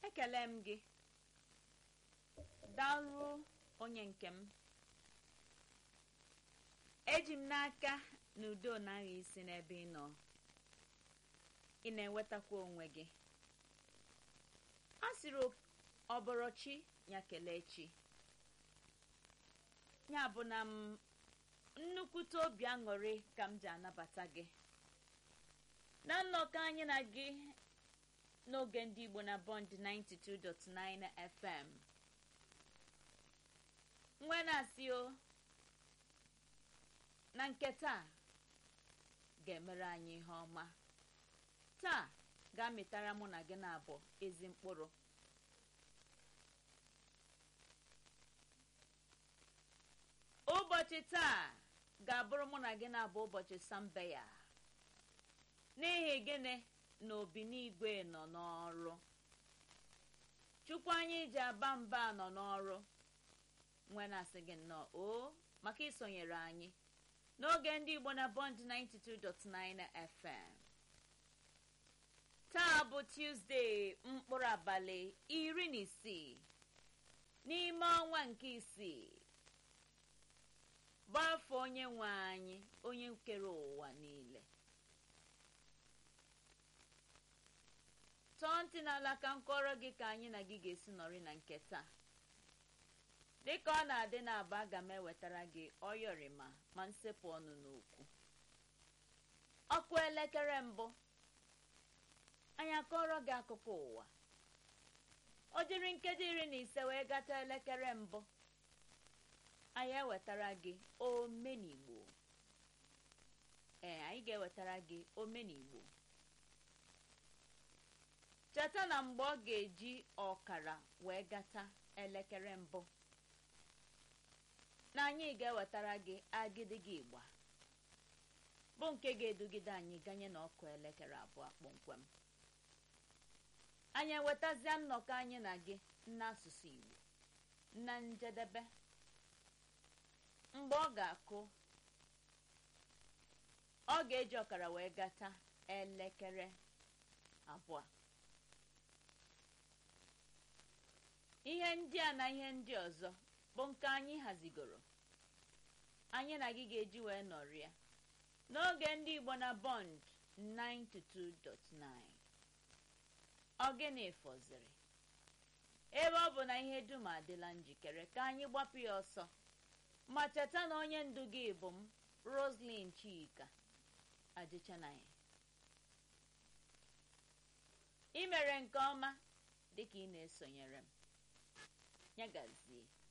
ekele m gị daalụ onye nke m eji m n'aka na udo naghị isi n'ebe ị nọ ị na-enwetakwa onwe gị a sịrị ọbọrọchi ya kelee chi ya bụ na m nnukwute obi aṅụrị ka m ji anabata gị na nnọkọ anyị na gị n'oge ndị igbo na bond 92.9 fm nwe na-asị o na nke taa ga-emere anyị ihe ọma taa ga-amịtara mụ na gị na-abụ ezi mkpụrụ ụbọchị taa ga-abụrụ mụ na gị na-abụ ụbọchị sambeya n'ihi gịnị na obi n'igwe nọ n'ọrụ chukwu anyị ji aba mba nọ n'ọrụ nwe na-asị gị nnọọ o maka isonyere anyị n'oge ndị igbo na bond 92.9 fm taa bụ tuzdee mkpụrụ abalị iri na isii n'ime ọnwa nke isii bụ afọ onye nwe anyị onye kere ụwa niile tọọ ntị n'ala ka nkọrọ gị ka anyị na gị ga-esi nọrị na nke taa dịka ọ na-adị na-aba aga m ewetara gị ọyọrịma ma nsepụ ọnụ n'okwu ọkụ elekere mbụ anyị akọrọ gị akụkọ ụwa o jiri nkeji iri na ise wee gata elekere mbụ anyị ewetara gị omenigbo ee anyị ga-ewetara gị omenigbo cheta na mgbe ọ ga-eji ọkara wee gata elekere mbụ na anyị ga-ewetara gị agịdịgị igba bụ nke ga-edugide anyị ganye n'ọkụ elekere abụọ kpọmkwem anyị ewetazia nnọkọ anyị na gị n'asụsụ igbo na njedebe mgbe ọ ga-akụ ọ ga-eji ọkara wee gata elekere abụọ ihe ndị a na ihe ndị ọzọ bụ nke anyị hazigoro anyị na gị ga-eji wee nọrịa n'oge ndị igbo na bond 92.9 ogene fọziri ebe ọ bụ na ihe dum adịla njikere ka anyị gbapụ ya ọsọ ma cheta na onye ndu gị bụ m roslyn chika ajịchanaghị ị mere nke ọma dịka ị na-esonyere m ya gazie